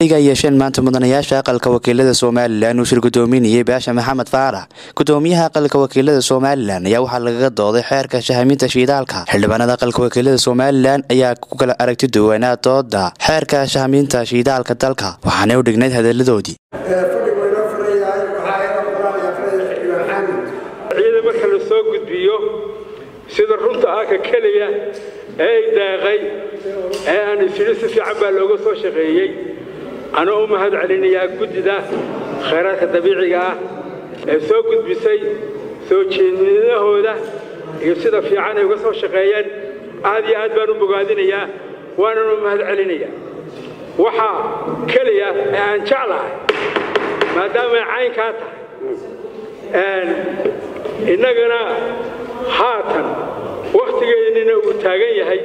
ay yeesheen maanta mudanayaasha aqalka wakiilada somalilan uu shir gudoominayay baasha maxamed faarax gudoomiyaha aqalka wakiilada somalilan ayaa waxaa lagaga dooday xeerka shahaminta shiidaalka xildhibaanada aqalka wakiilada somalilan ayaa ku kala aragti duwanaa dooda xeerka shahaminta shiidaalka dalka waxaanay u dhignayd hadaladoodii ciida marka la soo gudbiyo sida runta ah ka keliya ee ay daaqay ee aan isiri si fiican baa looga soo shaqeeyey anoo u mahad celinayaa guddida khayraadka dabiiciga ah ee soo gudbisay soo jeednidahooda iyo sida fiican ay uga soo shaqeeyeen aad iyo aad baan u bogaadinayaa waanan u mahad celinayaa waxaa keliya ee aan jeclahay maadaama ay caynkaa tahay innagana haatan wakhtigeennina uu taagan yahay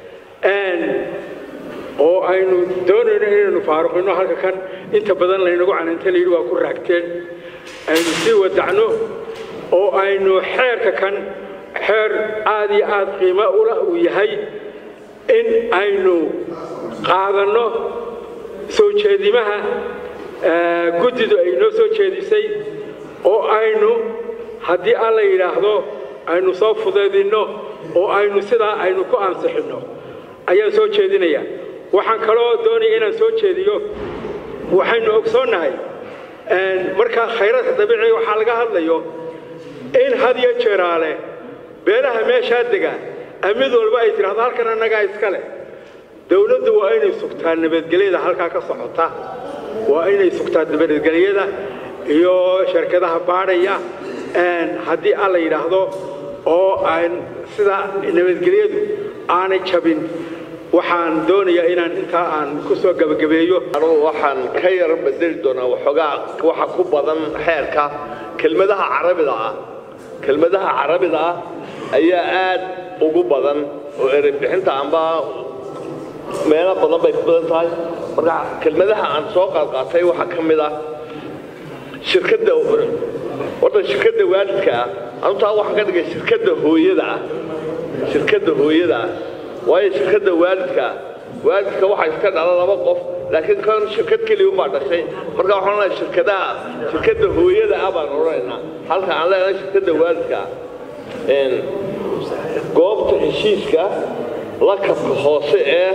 oo aynu doonayno inaynu faaruqino halka kan inta badan laynagu cananta layidhi waa ku raagteen aynu sii wadacno oo aynu xeerka kan xeer aad iyo aad qiimo ula uu yahay in aynu qaadanno soo jeedimaha guddidu ay noo soo jeedisay oo aynu haddii alla yidhaahdo aynu soo fudaydinno oo aynu sidaa aynu ku ansixinno ayaan soo jeedinayaa waxaan kaloo doonaya inaan soo jeediyo waxaynu ogsoonnahay markaa khayraadka dabiiciga waxaa laga hadlayo in had iyo jeeraale beelaha meeshaa dega mid walba ay tidhahdo halkan annagaa iska leh dowladdu waa inay sugtaa nabadgelyada halkaa ka socota waa inay sugtaa nabadgelyada iyo shirkadaha baadhaya haddii alla yidhaahdo oo aan sida nabadgelyadu aanay jabin waxaan doonayaa inaan intaa aan ku soo gabagabeeyo anugu waxaan ka yar bedeli doonaa waxoogaa waxa ku badan xeerka kelmadaha carabida ah kelmadaha carabida ah ayaa aad ugu badan oo erebixinta amba meelo badan bay ku badan tahay marka kelmadaha aan soo qaadqaatay waxaa ka mid ah shirkadda horta shirkadda waalidka ah anutaa waxaan ka dhigay shirkadda hooyada ah shirkadda hooyada ah waayo shirkadda waalidka ah waalidka waxaa iska dhala laba qof laakiin kan shirkad keliya unbaa dhashay marka waxaan odhanayaa shirkadaha shirkadda hooyada ah baan odhanaynaa halka aan leenahay shirkadda waalidka ah goobta heshiiska lakabka hoose ee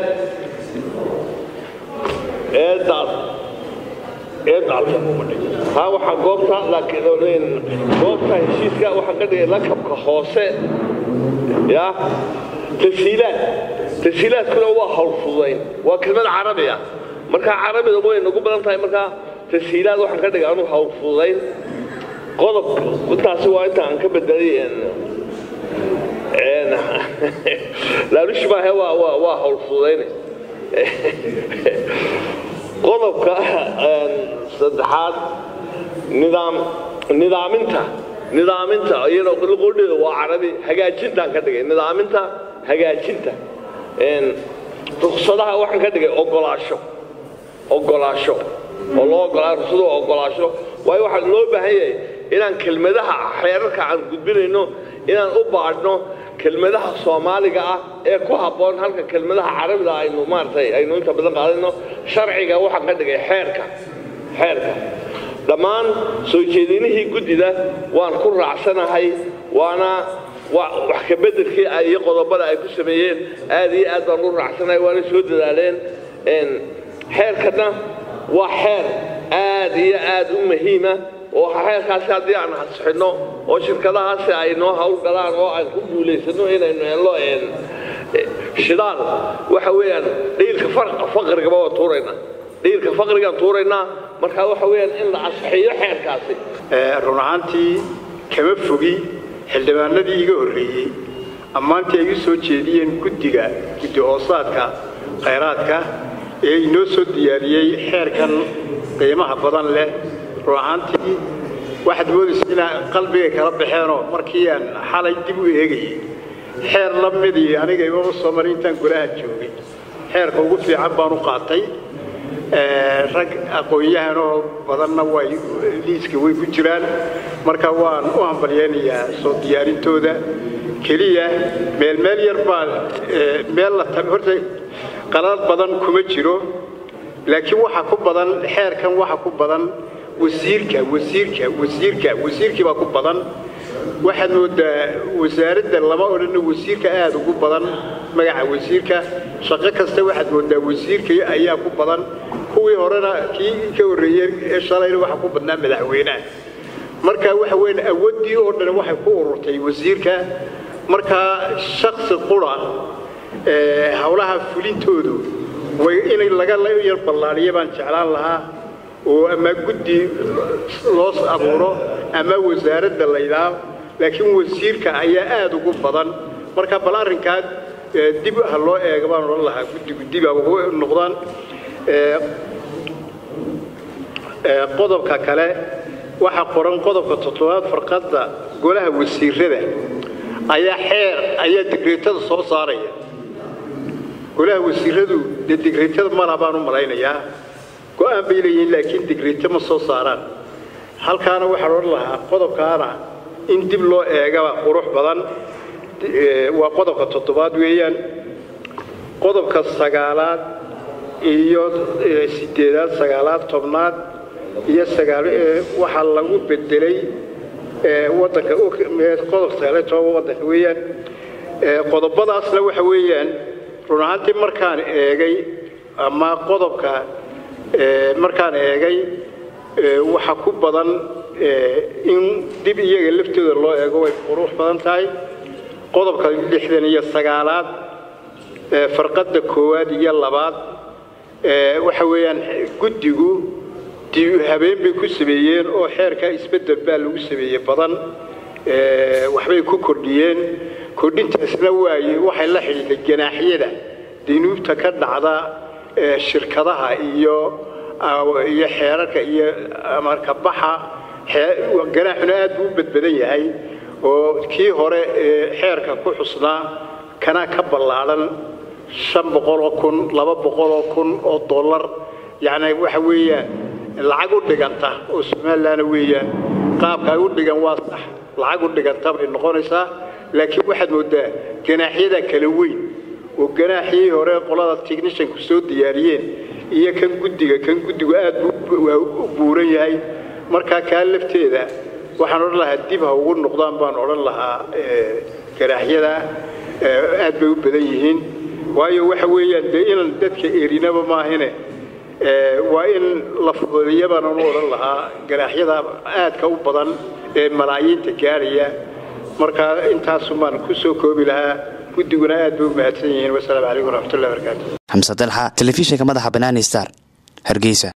ee daad ee daalka haa waxaa goobta laakiin goobta heshiiska waxaan ka dhigay lakabka hoose ya tasiilaad tasiilaadkuna waa howlfudayn waa kelmad carabi ah markaa carabida way nagu badan tahay markaa tasiilaad waxaan ka dhigay anu howlfudayn qodob intaasi waa inta aan ka bedelay laalushi maahe waa howlfudayne qodobka saddexaad nidaam nidaaminta nidaaminta iyadoo qudheeda waa carabi hagaajintaan ka dhigay nidaaminta hagaajinta ruksadaha waxaan ka dhigay ogolaasho ogolaasho oo loo ogolaa ruksadu ogolaasho waayo waxaa loo baahan yahay inaan kelmadaha xeerarka aan gudbinayno inaan u baadhno kelmadaha soomaaliga ah ee ku habboon halka kelmadaha carabida aynu maaragtay aynu inta badan qaadayno sharciga waxaan ka dhigay xeerka xeerka dhammaan soo jeedinihii guddida waan ku raacsanahay waana wax ka beddelkii iyo qodobada ay ku sameeyeen aad iyo aad baan u raacsanahay waana soo dadaaleen xeerkana waa xeer aad iyo aad u muhiima oo xeerkaasi haddii aan ansixinno oo shirkadahaasi ay noo howlgalaan oo aan ku guulaysano inaynu hello shidaal waxa weeyaan dhiilka faqrigaba waa tuuraynaa dhiilka faqrigaan tuuraynaa markaa waxa weeyaan in la ansixiyo xeerkaasi run ahaantii kama fogi xildhibaanadii iga horreeyey ammaantii ay u soo jeediyeen guddiga guddi hoosaadka khayraadka ee inoo soo diyaariyey xeerkan qiimaha badan leh run ahaantii waxaad moodaysa inaa qalbigay kala baxeenoo markii aan xalay dib u eegayay xeer la midii aniga imama soo marin intaan golaha joogay xeerka ugu fiican baan u qaatay rag aqoon-yahanoo badanna way liiska way ku jiraan marka waan u hambalyaynayaa soo diyaarintooda keliya meel meel yar baa meel la horta qalad badan kuma jiro laakiin waxa ku badan xeerkan waxa ku badan wasiirka wasiirka wasiirka wasiirkii baa ku badan waxaad moodaa wasaaradda lama odhana wasiirka aada ugu badan magaca wasiirka shaqo kasta waxaad moodaa wasiirka ayaa ku badan kuwii horena kii ka horreeyey ee shalayna waxa ku badnaa madaxweynaha marka waxa weyn awooddii oo dhan waxay ku ururtay wasiirka markaa shaksi qura howlaha fulintoodu way inay laga yar ballaadhiya baan jeclaan lahaa oo ama guddi loo abuuro ama wasaaradda laydhaa laakiin wasiirka ayaa aada ugu badan marka bal arrinkaa dib ha loo eega baan odhan lahaa guddigu dib a ugu noqdaan qodobka kale waxaa qoran qodobka toddobaad farqadda golaha wasiirada ayaa xeer ayaa digreetada soo saaraya golaha wasiiradu dee digreetada mala baan u malaynayaa go-aan bay leeyihiin laakiin digreeto ma soo saaraan halkaana waxaan odhan lahaa qodobkaana in dib loo eegaba qurux badan waa qodobka toddobaad weeyaan qodobka sagaalaad iyo sideedaad sagaalaad tobnaad iyo sagaal waxaa lagu bedelay wadanka qodobka sagaaliyo toban wadanka weeyaan qodobadaasna waxa weeyaan run ahaantii markaan eegay ama qodobka markaan eegay waxa ku badan in dib iyaga laftooda loo eego way qurux badan tahay qodobka lixdan iyo sagaalaad farqadda koowaad iyo labaad waxa weeyaan guddigu habeen bay ku sameeyeen oo xeerkaa isbedel baa lagu sameeyey badan waxbay ku kordhiyeen kordhintaasna waaye waxay la xidhiidhay ganaaxyada dinuubta ka dhacda shirkadaha iyo iyo xeerarka iyo marka baxa ganaaxuna aad buu u badbadan yahay oo kii hore xeerka ku xusnaa kana ka ballaadhan shan boqoloo kun laba boqoloo kun oo dollar yacni waxa weeyaan lacag u dhiganta oo somalilandna weeyaan qaabka ay u dhigan waa sax lacag u dhiganta bay noqonaysaa laakiin waxaad moodaa ganaaxyada kala weyn oo ganaaxii hore qolada technishanku soo diyaariyeen iyo kan guddiga kan guddigu aad buu u buuran yahay markaa kaa lafteeda waxaan odhan lahaa dib ha ugu noqdaan baan odhan lahaa ganaaxyada aad bay u badan yihiin waayo waxa weeyaan dee inaan dadka erinaba maahine waa in la fududeeya baan u odhan lahaa ganaaxyada aadka u badan ee malaayiinta gaaraya markaa intaasumaan ku soo koobi lahaa guddiguna aad bay u mahadsan yihiin wasalaamu calaykum waraxmatullahi barakaatu xamse dalxa telefishinka madaxa banaani star hargeysa